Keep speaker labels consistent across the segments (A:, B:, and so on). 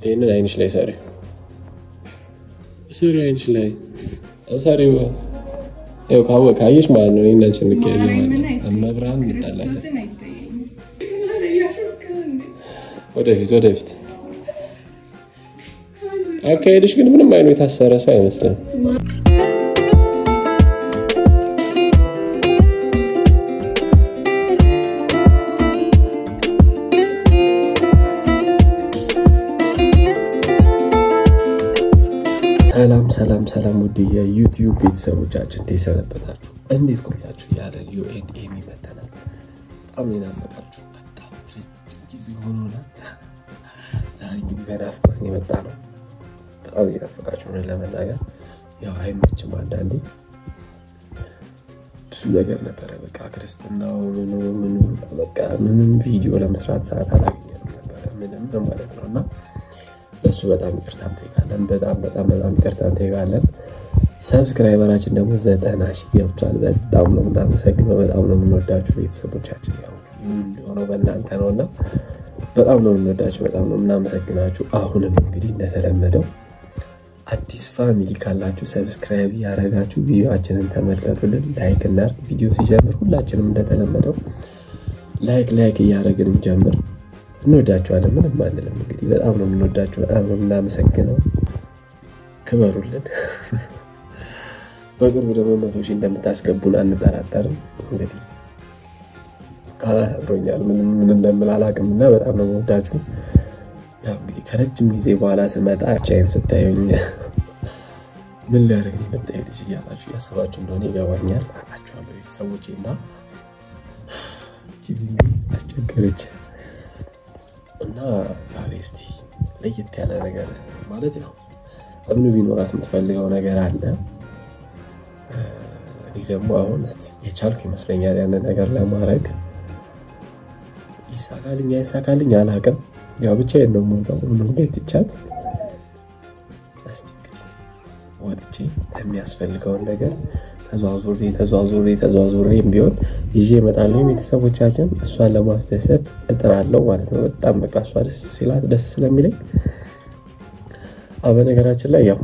A: ይህንን አይንሽ ላይ ሰሪ ስሪ አይንሽ ላይ ሰሪው ይኸው ካወ- ካየሽ ማለት ነው። ይህን አንቺ እንቀያየማለን። መብርሃን እንጣላለን።
B: ክርስቶስን አይታየኝም። እያሾፍክ ነው እንዴ?
A: ወደፊት ወደፊት አካሄድሽ ግን ምንም አይኑ የታሰረ ሰው አይመስልም። ሰላም ሰላም ሰላም፣ ውድ የዩቲዩብ ቤተሰቦቻችን እንዴት ሰነበታችሁ? እንዴት ቆያችሁ? ያለ ዩኤን ኤሚ መተናል። በጣም የናፈቃችሁ በጣም ረጅም ጊዜ ሆኖናል። ዛሬ እንግዲህ በናፍቆት ነው የመጣ ነው። በጣም እየናፈቃችሁ ነው ለመናገር ያው አይመችም። አንዳንዴ ብዙ ነገር ነበረ። በቃ ክርስትናው ምኑ ምኑ በቃ ምንም ቪዲዮ ለመስራት ሰዓት አላገኘንም ነበረ ምንም ማለት ነው እና ለእሱ በጣም ይቅርታ እንጠይቃለን። በጣም በጣም በጣም ይቅርታ እንጠይቃለን። ሰብስክራይበራችን ደግሞ ዘጠና ሺህ ገብቷል። በጣም ነው የምናመሰግነው። በጣም ነው የምንወዳችሁ ቤተሰቦቻችን። ያው ይሁን የሆነው በእናንተ ነው እና በጣም ነው የምንወዳችሁ፣ በጣም ነው የምናመሰግናችሁ። አሁንም እንግዲህ እንደተለመደው አዲስ ፋሚሊ ካላችሁ ሰብስክራይብ ያደረጋችሁ ቪዲዮችንን ተመልከቱልን። ላይክ እና ቪዲዮ ሲጀምር ሁላችንም እንደተለመደው ላይክ ላይክ እያደረግን እንጀምር። እንወዳችኋለን። ምንም አንልም። እንግዲህ በጣም ነው የምንወዳችሁ፣ በጣም ነው የምናመሰግነው። ክበሩልን። በቅርቡ ደግሞ መቶ ሺህ እንደምታስገቡን አንጠራጠርም። እንግዲህ አብሮኛል ምንም ምን እንደምል አላውቅም እና በጣም ነው የምወዳችሁ። ያው እንግዲህ ከረጅም ጊዜ በኋላ ስመጣ ቻይን ስታዩኝ ምን ሊያደርግ ነው የመጣ ልጅ እያላችሁ እያሰባችሁ እንደሆነ ይገባኛል። አውቃችኋለሁ ቤተሰቦቼ እና አስቸገረች እና ዛሬ እስቲ ለየት ያለ ነገር ማለት ያው እምኑ ቢኖራት የምትፈልገው ነገር አለ። እኔ ደግሞ አሁን እስቲ የቻልኩ ይመስለኛል ያንን ነገር ለማድረግ ይሳካልኝ አይሳካልኝ አላውቅም። ያው ብቻዬን ነው የምወጣው ምንም ቤት ይቻት እስቲ እንግዲህ ወጥቼ የሚያስፈልገውን ነገር ተዘዋዙሬ ተዘዋዙሬ ተዘዋዙሬም ቢሆን ይዤ እመጣለሁ። ቤተሰቦቻችን እሷን ለማስደሰት እጥራለሁ ማለት ነው። በጣም በቃ እሷ ደስ ሲላት ደስ ስለሚለኝ በነገራችን ላይ ያው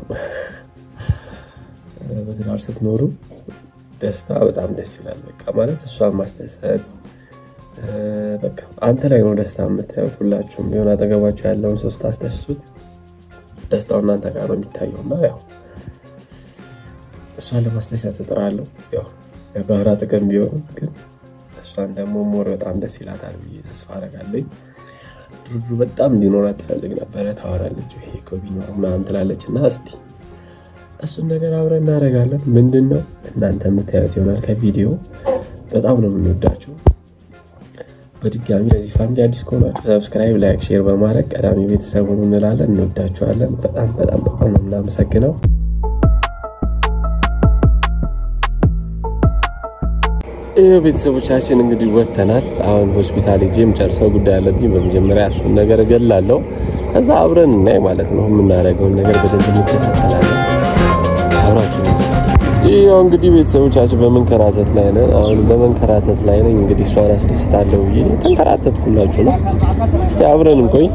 A: በትዳር ስትኖሩ ደስታ በጣም ደስ ይላል። በቃ ማለት እሷን ማስደሰት በቃ አንተ ላይ ነው ደስታ የምታዩት። ሁላችሁም ቢሆን አጠገባችሁ ያለውን ሰው ስታስደስቱት ደስታው እናንተ ጋር ነው የሚታየው እና ያው እሷን ለማስደሰት እጥራለሁ። ያው የጋራ ጥቅም ቢሆንም ግን እሷን ደግሞ ሞር በጣም ደስ ይላታል ብዬ ተስፋ አደርጋለሁ። ድርድሩ በጣም እንዲኖራት ትፈልግ ነበረ። ታወራለች ይሄ እኮ ቢኖር ምናምን ትላለች እና እስቲ እሱን ነገር አብረን እናደርጋለን። ምንድን ነው እናንተ የምታዩት ይሆናል ከቪዲዮ። በጣም ነው የምንወዳችሁ። በድጋሚ ለዚህ ፋሚሊ አዲስ ከሆናችሁ ሰብስክራይብ፣ ላይክ፣ ሼር በማድረግ ቀዳሚ ቤተሰቡን እንላለን። እንወዳችኋለን። በጣም በጣም በጣም ነው የምናመሰግነው። ይህ ቤተሰቦቻችን እንግዲህ ወጥተናል። አሁን ሆስፒታል ሄጄ የምጨርሰው ጉዳይ አለብኝ። በመጀመሪያ እሱን ነገር እገላለሁ። ከዛ አብረን እናይ ማለት ነው። የምናደርገውን ነገር በደንብ እንከታተላለን። አብራችሁ ይህ ያው እንግዲህ ቤተሰቦቻችን በመንከራተት ላይ ነን። አሁን በመንከራተት ላይ ነኝ። እንግዲህ እሷን አስደስታለሁ ብዬ ተንከራተትኩላችሁ ነው። እስቲ አብረን እንቆይ።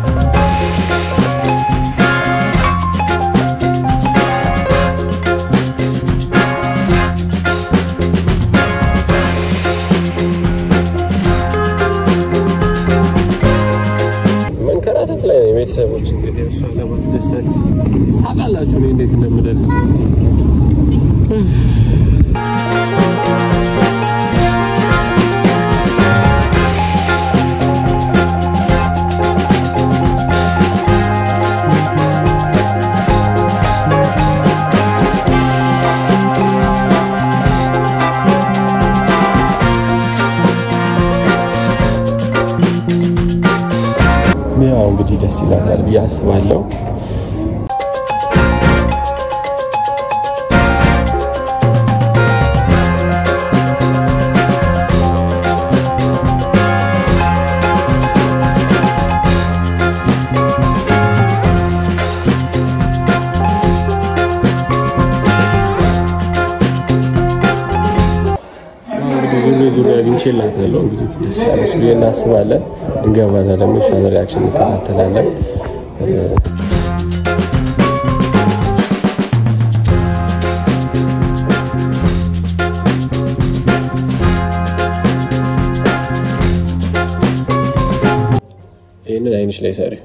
A: መንከራተት ላይ ነው ቤተሰቦች። እንግዲህ እሷን ለማስደሰት ታውቃላችሁ እኔ እንዴት እንደምደክም ያው እንግዲህ ደስ ይላታል ብዬ አስባለሁ። ዙሬ ዙሬ አግኝቼላታለሁ። እንግዲህ ትደስታለች ብዬ እናስባለን። እንገባና ደግሞ እሷን ሪያክሽን እንከታተላለን። ይህንን አይንሽ ላይ ሰሪ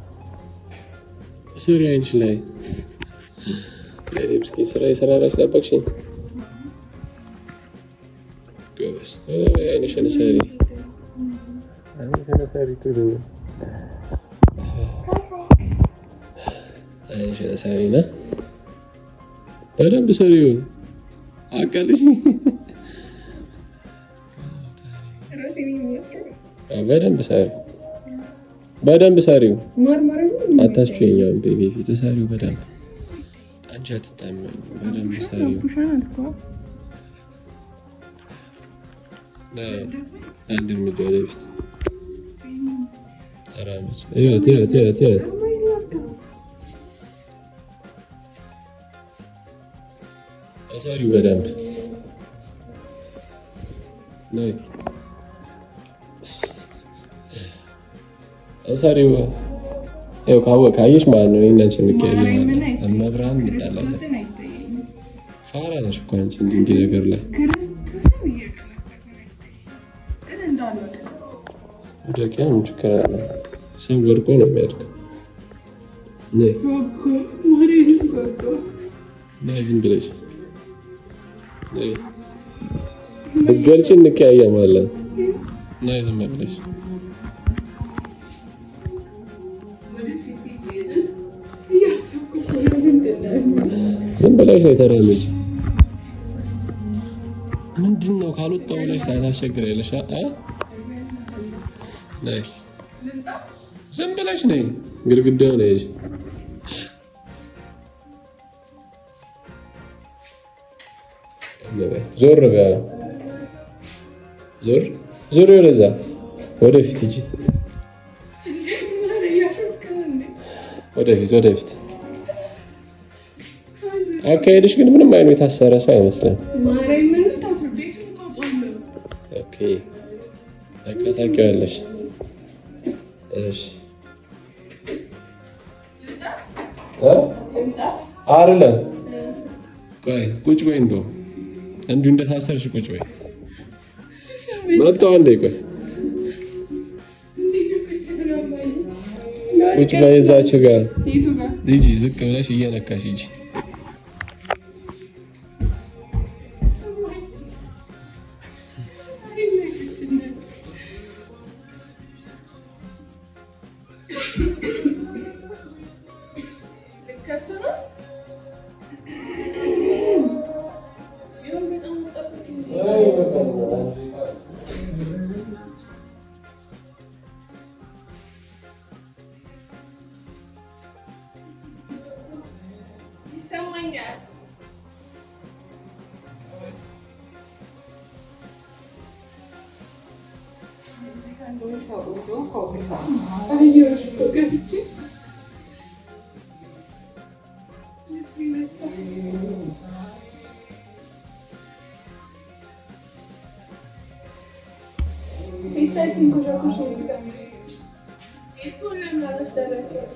A: ስሪ አይንሽ ላይ እስኪ ስራ የሰራራች ጠበቅሽኝ። ጎበዝ አይንሽን ሰሪ አይንሽን ሰሪ ጥሩ አይንሽን ሰሪ ነ በደንብ ሰሪውን አቃልሽ
B: ራሴን የሚመስለው
A: በደንብ ሰሪ በደንብ ሰሪው
B: ማርማር
A: አታስችኛም ቤቢ ፊት ሰሪው በደንብ አንቺ አትታመኝ በደንብ ሰሪው
B: ቡሻን አልኳ
A: አንድ እርምጃ ወደፊት ተራመች እዩት እዩት እዩት እዩት ሰሪው በደንብ ነይ ሰሪው ይኸው ካወቅ ካየሽ ማለት ነው ይህን አንቺ እንቀያየማለን መብርሃን እንጣላለን
B: ክርስቶስን አይታየኝም።
A: ፋራ ነሽ እኮ አንቺ እንዲህ እንዲህ ነገር ላይ
B: ክርስቶስን እየቀለበትን አይታየኝም። ግን እንዳልወድቅ
A: ደቂያ ምን ችግር አለ? ሰው ወድቆ ነው የሚያድገው። ነይ
B: ጎጎ ማርያምን ጎጎ
A: ነይ ዝም ብለሽ ነይ። ብትገልጪ እንቀያየማለን። ነይ ዝም ብለሽ
B: እያሰብኩ እኮ ነው ምንድን ነው?
A: ዝም ብለሽ ነው የተራመጅ ምንድን ነው ካልወጣሁ ብለሽ ታስቸግሪያለሽ። አ ነይ
B: ልምጣ?
A: ዝም ብለሽ ነይ። ግድግዳው ነው ያዥ ዞር በያ ዞር ዞር ወደዛ ወደፊት ሂጂ
B: እንዴ ምን እያሾፍክ ነው እንዴ?
A: ወደፊት ወደፊት አካሄድሽ ግን ምንም አይኑ የታሰረ ሰው አይመስልም።
B: ማርያምን ታስሮ ቤቱን እኮ አውቃለሁ።
A: ኦኬ በቃ ታውቂዋለሽ። እሺ እ
B: ልምጣ?
A: አይደለም
B: እ፣
A: ቆይ ቁጭ በይ፣ እንደው እንዲሁ እንደታሰርሽ ቁጭ በይ። መጣሁ አንዴ ቆይ
B: እንዴት ነው ቁጭ ብለው ማየት?
A: ቁጭ በይ እዛችሁ ጋር
B: የቱ ጋር?
A: ሂጂ፣ ዝቅ ብለሽ እየነካሽ ሂጂ።
B: ልከፍት ነው? ይሁን በጣም ጠብቅ። ይሰማኛል። አየሁሽ እኮ ገብቼ ፌስታል ሲንኮሻኮሽ ነው የሚሰማኝ። ኤርፎን ለምን አላስደረግም?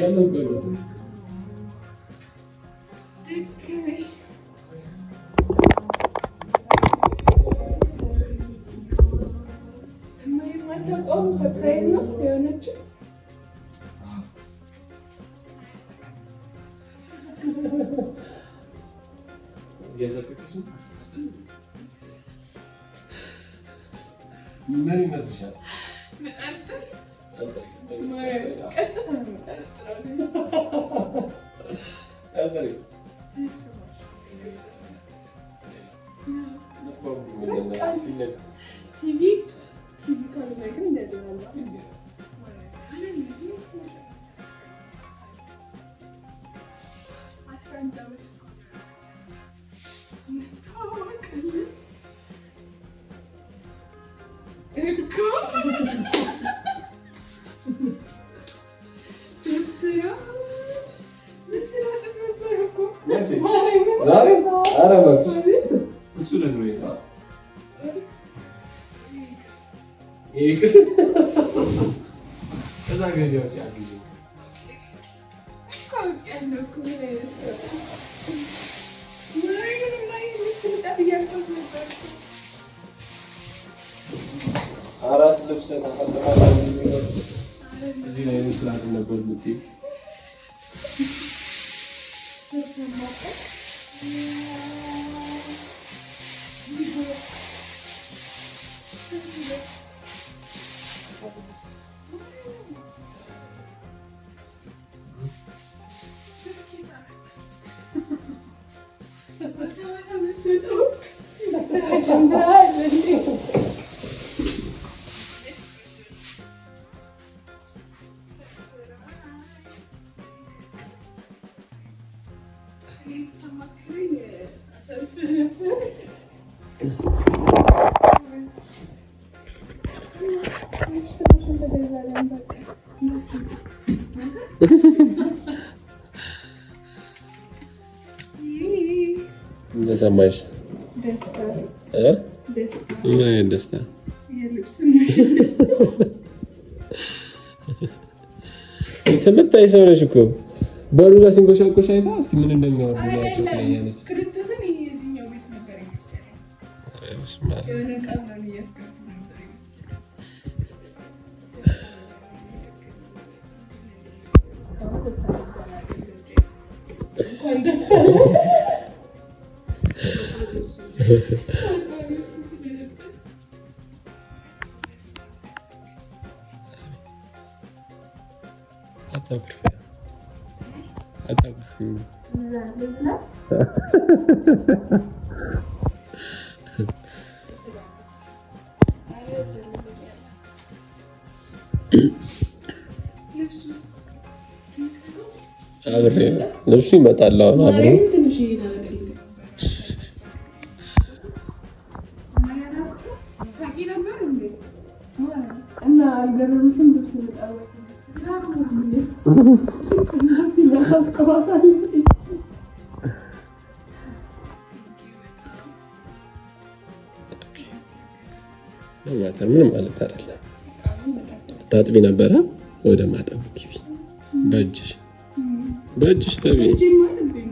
A: ያለው እኮ ነው።
B: የማታውቀውም ሰርፕራይዝ ነው የሆነችው።
A: እያዘፈቀች ነው። ምን ይመስልሻል?
B: መጠርጠር ቀጥታ ነው የምጠረጥረው።
A: ቀጥሪ።
B: ቲቪ ቲቪ ካልሆነ ግን እንደሌላ አስራ አንድ ዓመት እኮ ነው። እንተዋወቃለን እኮ ስራ መስራት ነበር እኮ ማርያምን
A: ዛሬ ኧረ እባክሽ
B: ማለት
A: እሱ ደግሞ ነው ይቅር ከዛ ገዢዎች አግዢ
B: አውቄያለሁ እኮ ምን አይነት ሰው ማርያምን የማይመስል ስልጣን እያልኳት ነበር እኮ።
A: አራስ ልብስ ታሳጥራለህ የሚለው እዚህ ላይ መስራት ነበር የምትይው ምን ተሰማሽ?
B: ደስታ
A: እ?
B: ደስታ
A: ምን አይነት ደስታ?
B: የልብስ መሸጥ
A: የምታይ ሰው ነሽ እኮ በሩ ጋር ሲንኮሻኮሽ አይታ እስቲ ምን እንደሚያወርዱ ናቸው ትለኛለች።
B: ክርስቶስን ይሄ የዚህኛው ቤት ነበር የመሰለኝ።
A: ኧረ በስመ አብ።
B: የሆነ ዕቃ ምናምን እያስገቡ ነበር የመሰለኝ። እንኳን ደስ አለህ።
A: አታኩርፊ አታኩርፊ። አብሬ ልብሱ ይመጣል አሁን አብሮ
B: ማርያምን ትንሽ ይናገር ነበር። ታውቂ ነበር እንዴ? እና አልገረምሽም? ልብስ ልጠርበት
A: ማታ ምን ማለት አይደለም። ታጥቢ ነበረ ወደ ማጠቡ ግቢ። በእጅሽ በእጅሽ ጠቢ።
B: እጄማ ጥቤ